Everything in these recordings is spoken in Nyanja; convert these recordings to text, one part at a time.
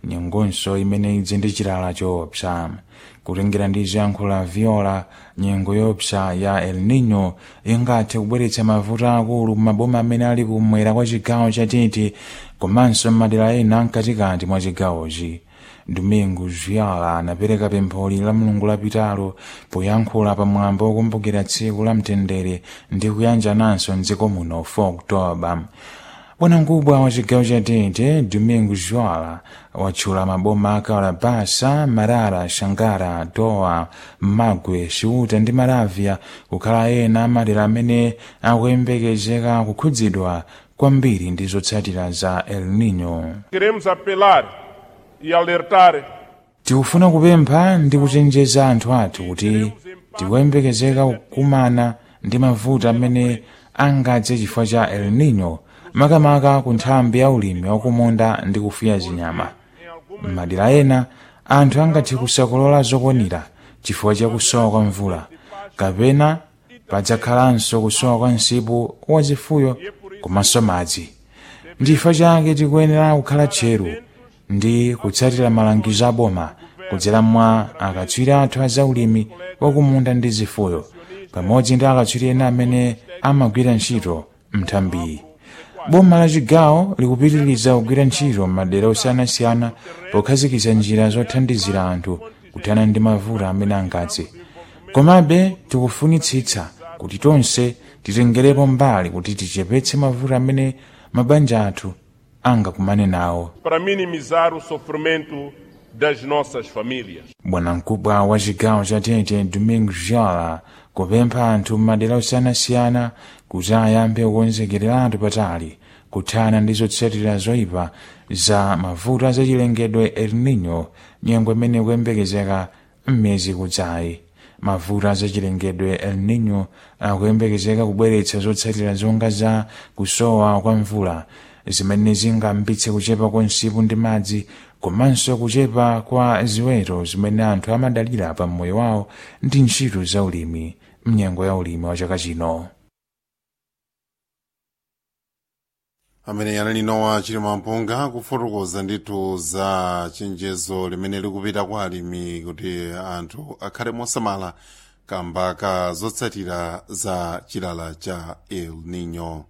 nyengonso imene idze ndi chilala choopsa kutengera ndi ziyankhulo za viola nyengo yoopsa ya el nino ingathe kubweretsa mavuto akulu maboma amene ali kumwera kwa chigawo cha tete komanso m'madera ena mkatikati mwa chigawochi domingo viola anapereka pempholi la mulungu lapitalo poyankhula pamwambo wokumbukira tsiku la mtendere ndi kuyanjananso mdziko muno 4 oktoba bwanamkubwa wa chigawo cha tete domingo viola watchula maboma a kalabasa marara shangara dowa magwe ciuta ndi maravya kukhala ena amadera amene akuyembekezeka kukhudzidwa kwambiri ndi zotsatira za el nino Queremos apelar e alertar tikufuna kupempha ndi kuchenjeza anthu athu kuti tikuyembekezeka kukumana ndi mavuto amene angadze chifukwa cha el nino makamaka ku nthambi ya ulimi wakumunda ndi kufuya zinyama m'madera ena anthu angathe kusakolola zokwanira chifukwa cha kusowa kwa mvula kapena padzakhalanso kusowa kwa msipu wa zifuyo komanso madzi ndifukwa chake tikuyenera kukhala tcheru ndi kutsatira malangizo a boma kudzera mwa akatswiri athu a zaulimi wakumunda ndi zifuyo pamodzi ndi akatswiri ena amene amagwira ntchito mnthambiyi boma la chigawo likupitiriza kugwira ntchito m'madera osiyanasiyana pokhazikitsa njira zothandizira anthu kuthana ndi mavuto amene angadze komabe tikufunitsitsa kuti tonse titengerepo mbali kuti tichepetse mavuto amene mabanja athu angakumane nawo para minimizar o sofrimento das nossas famílias. bwanamkubwa wa chigawo cha tete domingo viola kupempha anthu m'madera osiyanasiyana kuti ayambe kukonzekereratu patali kuthana ndi zotsatira zoyipa za mavuto azachilengedwe el nino nyengo imene ikuyembekezeka m'miyezi kudzayi mavuto azachilengedwe el nino akuyembekezeka kubweretsa zotsatira zonga za kusowa kwa mvula zimene zingayambitse kuchepa kwa msipu ndi madzi komanso kuchepa kwa ziweto zimene anthu amadalira pa mmoyo wawo ndi ntchito za ulimi mnyengo ya ulimi wa chaka chino amene anali nowa chilima mpunga kufotokoza ndithu za chenjezo limene likupita kwa alimi kuti anthu akhale mosamala kamba ka zotsatira za chilala cha el nino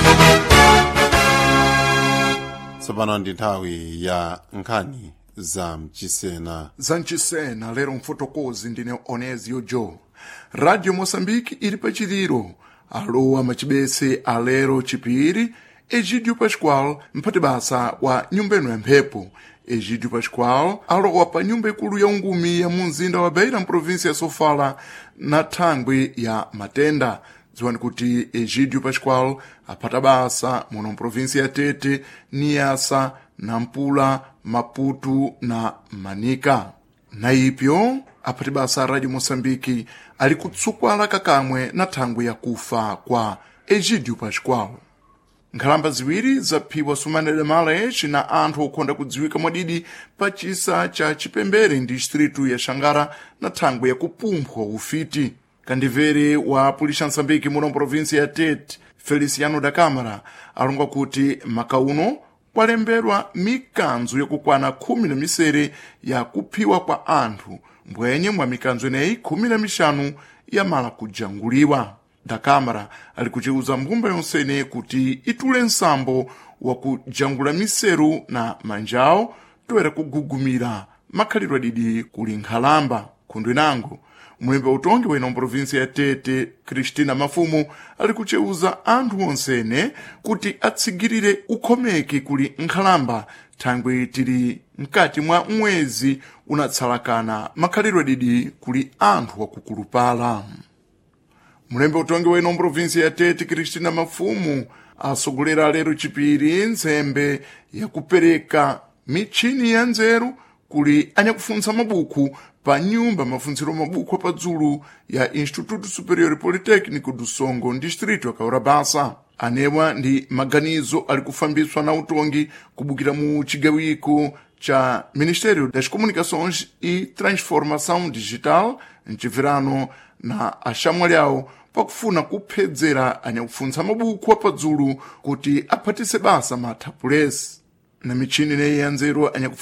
tsopano ndi nthawi ya nkhani za mchisena zancisena lero mfotokozi ndine onezio joe radio moçambique ili pachiliro alowa macibese alero chipiri egidio pascual mphati basa wa nyumba ino ya mphepo egidio pascual alowa pa nyumba ikulu ya ungumi ya mu mzinda wa beira mprovinsi ya sofala na thangwi ya matenda dziwani kuti egidio pascual aphata basa muno mprovinsi ya tete niasa nampula maputu na manika na ipyo aphati basa a radio moçambique ali kutsukwala kakamwe na thangwi ya kufa kwa egidio pascual nkhalamba ziwiri zaphiwa sumanere malech na anthu okhonda kudziwika mwadidi pa chisa cha chipembere ndi distritu ya xangara na thangwi ya kupumphwa ufiti kandivere wa pulixa msambiki muno mprovinsi ya tete feliciano da câmara alonga kuti makauno kwalembedwa mikanzo yakukwana khumi na misere ya kuphiwa kwa anthu mbwenye mwa mikanzo ineyi khumi na mixanu yamala kujanguliwa da câmara ali kuciuza mbumba yonsene kuti itule nsambo wa kujangula miseru na manjawo toera kugugumira makhalidwe adidi kuli nkhalamba khundu inango mulembe utongi wena mprovinsi ya tete kristina mafumu ali kuceuza anthu onsene kuti atsigirire ukhomeki kuli nkhalamba thangwi tili mkati mwa mwezi unatsalakana makhalidwe adidi kuli anthu wakukulupala mulembe utongi wena mprovinsi ya tete kristina mafumu asogolera lero chipiri nzembe yakupereka michini ya nzeru kuli anyakufunsa mabuku pa nyumba mafunziro mabuku apadzulu ya instituto superior polytechnico do songo distrito ya kaurabasa anewa ndi maganizo ali kufambiswa na utongi kubukira mu chigawiko cha ministério das comunicações e transformação digital mcibvirano na axamwali awo pakufuna kuphedzera anyakufunsa mabuku apadzulu kuti aphatise basa mathapulesi na michini ineyi ya nzeru anyakufunsa